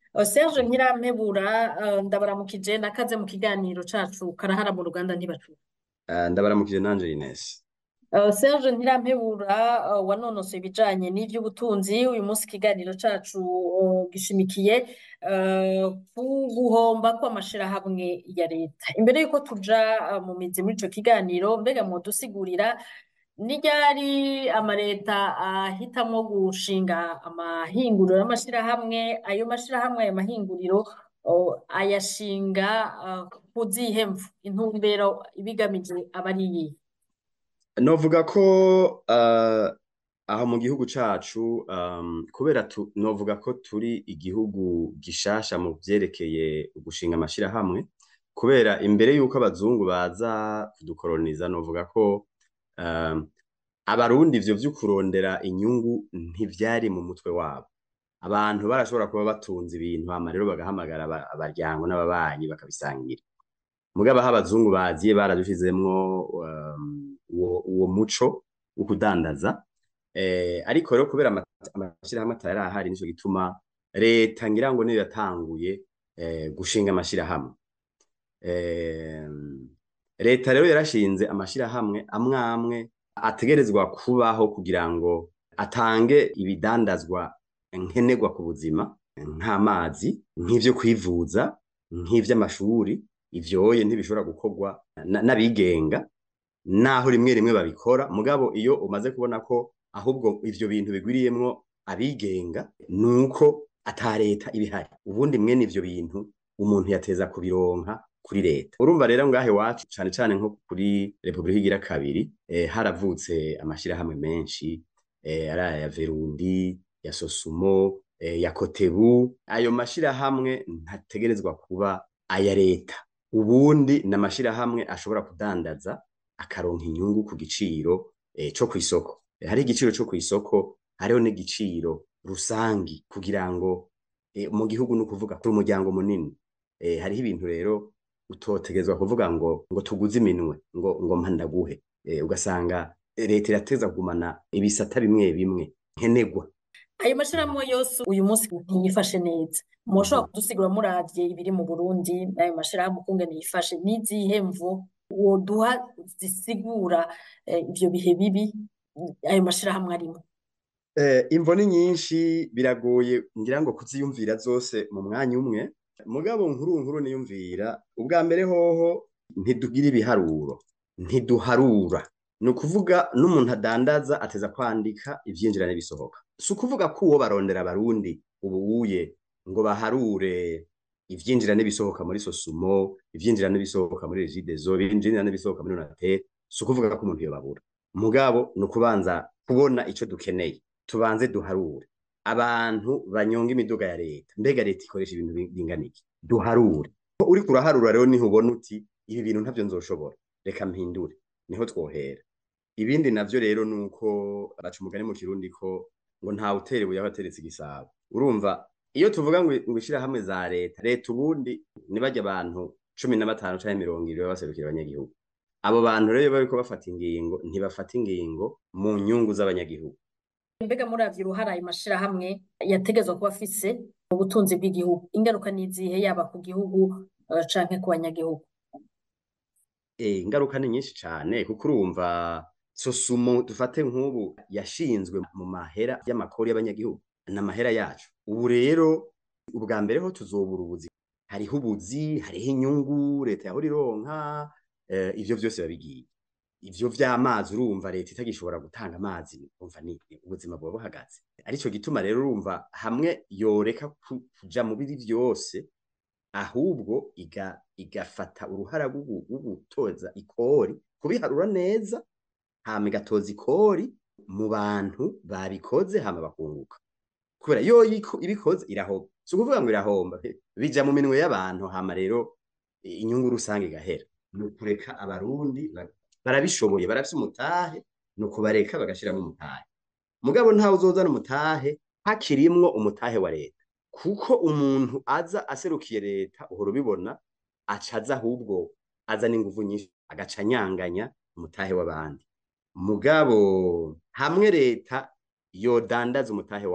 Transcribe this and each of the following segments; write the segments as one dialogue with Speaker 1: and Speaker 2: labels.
Speaker 1: Serge Ntirampebura ndabaramukije nakaze mu kiganiro cacu karahara mu ruganda ntibacura
Speaker 2: ndabaramukije nanje Ines
Speaker 1: Serge Ntirampebura wanonosoye ibijanye n'ivy'ubutunzi uyu munsi ikiganiro cacu gishimikiye ku guhomba kw'amashirahamwe ya leta imbere yuko tuja mu mizi muri ico kiganiro mbega mwodusigurira ni ryari amareta ahitamwo gushinga amahinguriro y'amashirahamwe ayo mashirahamwe ayo mahinguriro ayashinga ku zihe mvu intumbero ibigamije aba ari iyihe
Speaker 2: novuga ko aho mu gihugu cacu kubera novuga ko turi igihugu gishasha mu vyerekeye gushinga amashirahamwe kubera imbere yuko abazungu baza kudukoroniza novuga ko abarundi ivyo vy'ukurondera inyungu ntivyari mu mutwe wabo abantu barashobora kuba batunze ibintu hama rero bagahamagara abaryango n'ababanyi bakabisangira mugabo aho abazungu baziye baradushizemwo uwo muco wo kudandaza ariko rero kubera amashirahamwe atari ahari nico gituma leta ngira ngo niyo yatanguye gushinga amashirahamwe leta rero yarashinze amashirahamwe amwe amwe ategerezwa kubaho kugira ngo atange ibidandazwa nkenerwa ku buzima nk'amazi nk'ivyo kwivuza nk'ivy'amashuri ivyoye ntibishobora gukorwa n'abigenga naho rimwe rimwe babikora mugabo iyo umaze kubona ko ahubwo ivyo bintu bigwiriyemwo abigenga nuko ata leta ibihari ubundi mwene ivyo bintu umuntu yateza kubironka kuri leta urumva rero ngahe iwacu cane cane nko kuri repubulika igira kabiri eh, haravutse amashirahamwe menshi eh, ari aya verundi ya sosumo eh, ya kotebu ayo mashirahamwe ntategerezwa kuba aya leta ubundi ni amashirahamwe ashobora kudandaza akaronka inyungu ku giciro eh, co kw'isoko eh, hari igiciro co kw'isoko hariho n'igiciro rusangi kugira ngo eh, mu gihugu ni ukuvuga kuri umuryango munini eh, hariho ibintu rero utotegezwa kuvuga ngo ngo tuguze iminwe ngo ngo mpandaguhe eh, ugasanga leta irateza kugumana ibisata bimwe bimwe nkenegwa
Speaker 1: ayo mashirahamwe yose uyu munsi ntiyifashe neza mushobora kudusigura muravye ibiri mu Burundi ayo mashirahamwe ukungene yifashe n'izihe mvu woduha zisigura ivyo bihe bibi ayo mashirahamwe arimo
Speaker 2: eh, imvo ni nyinshi biragoye ngira ngo kuziyumvira zose mu mwanya umwe mugabo nkuru nkuru niyumvira ubwa mbere hoho ntidugira ibiharuro ntiduharura ni ukuvuga n'umuntu adandaza ateza kwandika ivyinjira n'ibisohoka si ukuvuga ko uwo barondera abarundi ubuye ngo baharure ivyinjira n'ibisohoka muri sosumo ivyinjira n'ibisohoka muri regidezo ivyinjira n'ibisohoka muri onatel si ukuvuga ko umuntu yobabura mugabo ni ukubanza kubona ico dukeneye tubanze duharure abantu banyonga imiduga ya leta mbega leta ikoresha ibintu bingana iki duharure uriko uraharura rero niho ubona uti ibi bintu ntavyo nzoshobora reka mpindure niho twohera ibindi navyo rero nuko baca umugani mu kirundi ko ngo ntawe utera ibuye aho ateretse igisabo urumva iyo tuvuga ngo ngo ishirahamwe za leta leta ubundi nibajya abantu cumi na batanu canke mirongo ibiri baba baserukira abanyagihugu abo bantu rero iyo bariko bafata ingingo ntibafata ingingo mu nyungu z'abanyagihugu
Speaker 1: mbega muravye uruhara ayo mashirahamwe yategezwa kuba afise mu butunzi bw'igihugu ingaruka n'izihe yaba ku gihugu uh, canke ku banyagihugu
Speaker 2: eh ingaruka ni nyinshi cane kuko urumva sosumo dufate nk'ubu yashinzwe mu mahera y'amakori y'abanyagihugu n'amahera yacu ubu rero ubwa mbere ho tuzobura ubuzi hariho ubuzi hariho inyungu leta yahora ironka eh, ivyo vyose babigiye ivyo vy'amazi urumva leta itagishobora gutanga amazi umva ni ubuzima buba buhagaze arico gituma rero urumva hamwe yoreka kuja mu biri vyose ahubwo iga igafata uruhara rwo gutoza ikori kubiharura neza hama igatoza ikori mu bantu babikoze hama bakunguka kubera yo ibikoze irahomba si ukuvuga ngo irahomba bija mu minwe y'abantu hama rero inyungu rusange igahera ni ukureka abarundi barabishoboye barafise umutahe ni ukubareka bagashiramo umutahe mugabo ntawe uzozana umutahe hakirimwo umutahe wa leta kuko umuntu aza aserukiye leta uhora ubibona aca aza ahubwo azana inguvu nyinshi agaca anyanganya umutahe w'abandi mugabo hamwe leta yodandaza umutahe wayo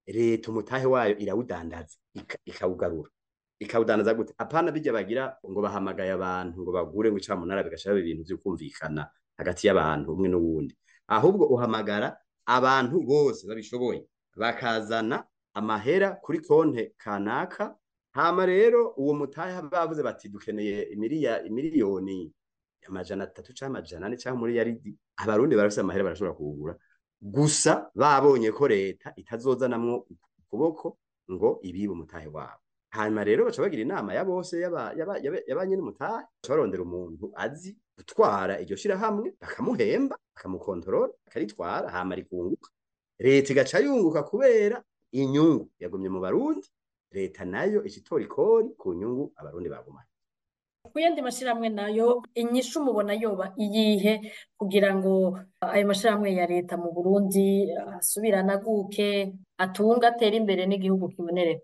Speaker 2: leta umutahe wayo irawudandaza ika- ikawugarura ikawudandaza gute apana bijya bagira ngo bahamagaye abantu ngo bagure ngo icamunara bigashiraho ibintu vyo kumvikana hagati y'abantu umwe n'uwundi ahubwo uhamagara abantu bose babishoboye bakazana amahera kuri konte kanaka hama rero uwo mutahe bavuze bati dukeneye imiriya imiliyoni amajana atatu canke amajana ane canke muri yaridi abarundi barafise amahera barashobora kuwugura gusa babonye ko leta itazozanamwo ukuboko ngo ibibe umutahe wabo hanyuma rero baca bagira inama ya bose yaba- yaba- yaba- y'abanyene umutahe baca barondera umuntu azi gutwara iryo shirahamwe bakamuhemba bakamukontorora akaritwara hama rikunguka leta igaca yunguka kubera inyungu yagumye mu barundi leta nayo ica ikori ku nyungu abarundi bagumanye
Speaker 1: ku yandi mashirahamwe nayo inyishu mubona yoba iyihe kugira ngo ayo mashirahamwe ya leta mu Burundi asubire anaguke atunge atere imbere n'igihugu kibonere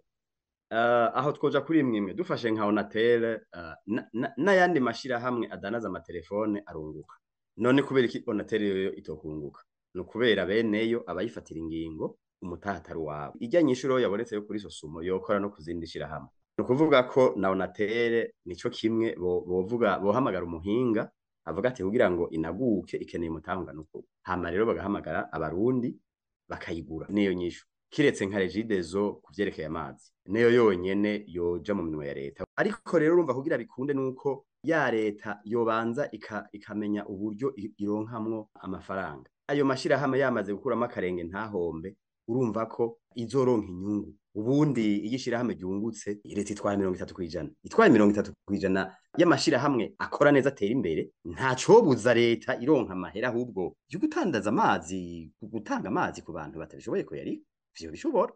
Speaker 2: Uh, aho twoja kuri imwe imwe dufashe nka Onatel uh, na- na- n'ayandi mashirahamwe adanaza amatelefone arunguka none kubera iki Onatel yoyo itokunguka ni ukubera beneyo abayifatira ingingo umutaha atari uwabo ijya nyishuro yabonetse yo kuri sosumo yokora no kuzindi shirahamwe ni ukuvuga ko na Onatel nico kimwe bo- bovuga bohamagara umuhinga avuga ati kugira ngo inaguke ikeneye umutaha ungana uku hama rero bagahamagara abarundi bakayigura niyo nyishu kiretse nka regidezo ku vyerekeye amazi niyo yonyene yoja mu minwe ya leta ariko rero urumva kugira bikunde nuko ya leta yobanza ika, ikamenya uburyo i- ironkamwo amafaranga ayo mashirahamwe yamaze gukuramo akarenge ntahombe urumva ko izoronka inyungu ubundi iyo ishirahamwe ryungutse leta itwara mirongo itatu kw'ijana itwaye mirongo itatu kw'ijana y'amashirahamwe akora neza atera imbere ntacobuza leta ironka amahera ahubwo yo gutandaza amazi gutanga amazi ku bantu batabishoboye kuyarika ivyo bishobora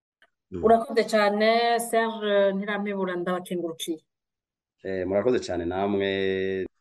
Speaker 2: Mm.
Speaker 1: urakoze cane Serge Ntirampebura ndabakengurukiye
Speaker 2: Eh, murakoze cyane namwe